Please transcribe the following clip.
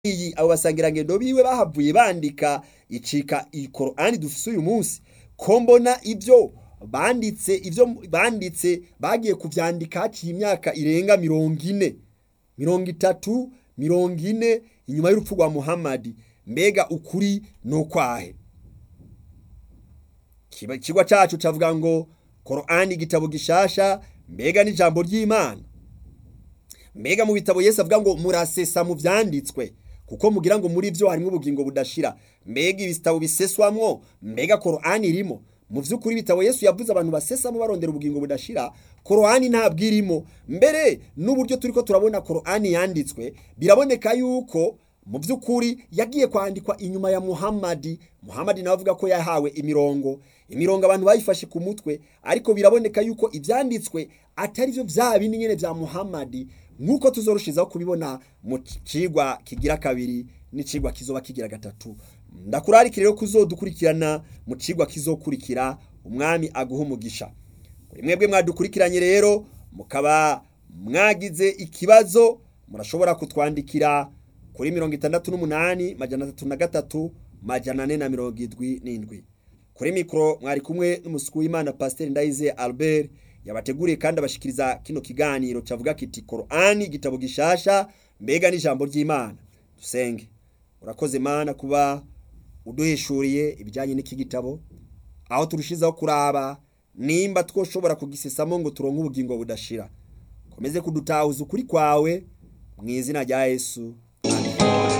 iyi abo basangirangendo biwe bahavuye bandika icika ikorani dufise uyu munsi ko mbona ibyo banditse ibyo banditse bagiye kuvyandika haciye imyaka irenga mirongo ine mirongo itatu mirongo ine inyuma y'urupfu rwa muhamadi mbega ukuri ni ukwahe ikigwa cacu cavuga ngo korani igitabo gishasha mbega n'ijambo ry'imana mbega mu bitabo yesu avuga ngo murasesa mu vyanditswe kuko mugira ngo muri vyo harimwo ubugingo budashira mbega ibitabo biseswamwo mbega korani irimo mu vy'ukuri ibitabo yesu yavuze abantu basesamo barondera ubugingo budashira korani ntabwo irimo mbere n'uburyo turiko turabona korani yanditswe biraboneka yuko mu by'ukuri yagiye kwandikwa inyuma ya muhamadi muhamadi nawe avuga ko yahawe imirongo imirongo abantu bayifashe ku mutwe ariko biraboneka yuko ibyanditswe atari byo bya bindi nyine bya muhamadi nk'uko tuzorushizaho kubibona mu cigwa kigira kabiri n'icigwa kizoba kigira gatatu ndakurarikira rero kuzodukurikirana mu cigwa kizokurikira umwami aguha umugisha kuri mwebwe mwadukurikiranye rero mukaba mwagize ikibazo murashobora kutwandikira kuri mirongo itandatu n'umunani majana atatu na gatatu majana ane na mirongo idwi n'indwi kuri mikoro mwari kumwe n'umusuku w'imana pasiteri ndayize albert yabateguriye kandi abashikiriza kino kiganiro cavuga kiti korani igitabo gishasha mbega n'ijambo ry'imana dusenge urakoze mana kuba uduhishuriye ibijyanye n'iki gitabo aho turushizaho kuraba nimba twoshobora kugisesamo ngo turonke ubugingo budashira komeze kudutahuza ukuri kwawe mu izina rya yesu